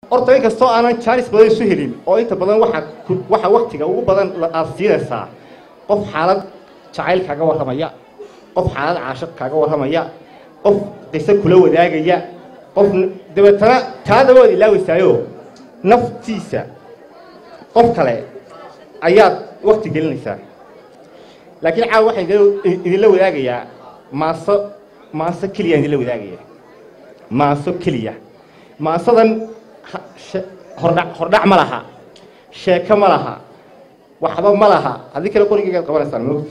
horta in kastoo aanan jaanis badan isu helin oo inta badan waxa ku- waxa waktiga ugu badan la- aad siinaysaa qof xaalad jacayl kaaga warramaya qof xaalad caashiq kaaga warramaya qof qiso kula wadaagaya qof n- dabeetana taada waad ilaaweysaayo naftiisa qof kale ayaad wakti gelinaysaa laakiin caawa waxaan idin- idinla wadaagayaa maaso maaso keliyaan idinla wadaagaya maaso keliya maasadan ha- she- hordhac hordhac ma laha sheeko ma laha waxba ma laha haddii kale qorigeygaad qabanaysaan moogta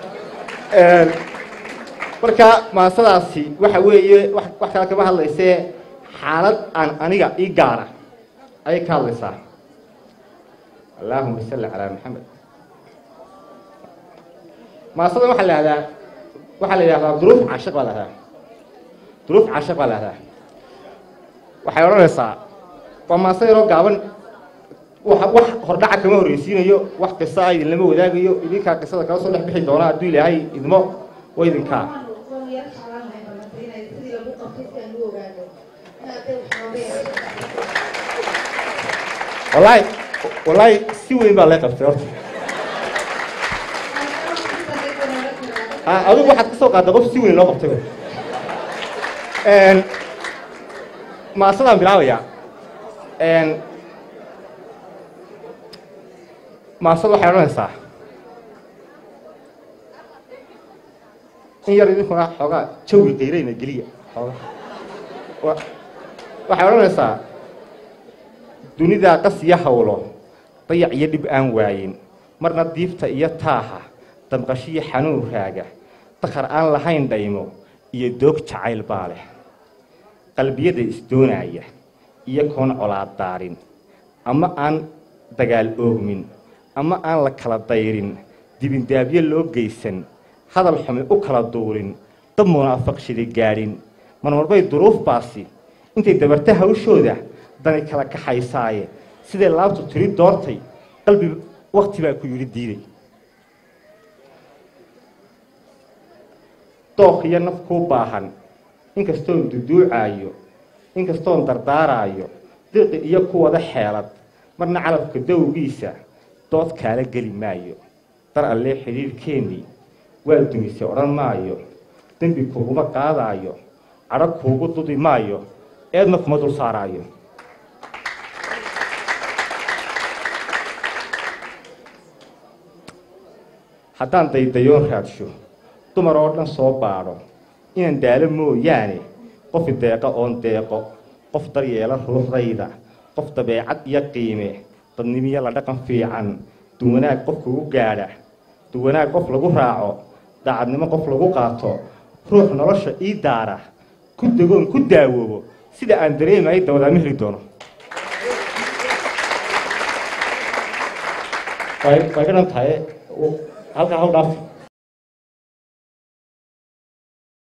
marka maasadaasi waxa weeye wax wax kale kama hadlaysee xaalad aan aniga ii gaara ayay ka hadlaysaa allaahuma salli calaa maxamed maasadan waxaa la yihahdaa waxaa la yidhahdaa duruuf caashiq baa la yihahdaa duruuf caashiq baa la yihahdaa waxay odhanaysaa waa maaso yaroo gaaban wax wax hordhaca kama horreysiinayo wax qisa ah idinlama wadaagayo idinkaa qisada kala soo dhex bixi doona hadduu ilaahay idmo waa idinkaa wallaahi wallaahi si weyn baa lee qabtay horta Ah, adigu waxaad ka soo qaadday qof si weyn loo qabtay Een, maasadaan bilaabayaa Een, maasada waxay odhanaysaa in yar idinkuna xoogaa jawi qayrayna geliya xoogaa Wa- waxay odhanaysaa dunidaa qas iyo hawlo dayac iyo dhib aan waayin marna diifta iyo taaha damqashiyo xanuun raaga dakar aan lahayn dhaymo iyo doog jacayl baa leh qalbiyada isdoonaya iyo koon colaad daarin ama aan dagaal oogmin ama aan la kala dayrin dibindaabyo loo geysan hadal xumi u kala duulin dab munaafaqshidi gaadhin marmarbay duruufbaasi intay dabarta hawshooda dani kala kaxaysaaye siday laabtu tiri doortay qalbi wakti baa ku yidhi diiday dooq iyo naf kuu baahan inkastoon duduucaayo inkastoon dardaaraayo diqi iyo ku wada xeelad marna calabka dowgiisa dood kaala geli maayo dar allee xidhiirhkeennii waa dumisay odhan maayo dembi kuguma qaadaayo cadho kuugu dudi maayo eedna kuma dul saaraayo haddaan daydayoon raadsho dumar oo dhan soo baadho inaan daalo mooyaane qofi deeqo oon deeqo qof daryeela ruuxdayda qof dabeecad iyo qiime dadnimiyo la dhaqan fiican duwanaag qof kugu gaadha duwanaag qof lagu raaco daacadnimo qof lagu qaato ruux nolosha ii daara ku degoon ku daawoobo sida aan dareemayo dawadaama heli doono way way ka dhan tahay halkaa hal dhaaf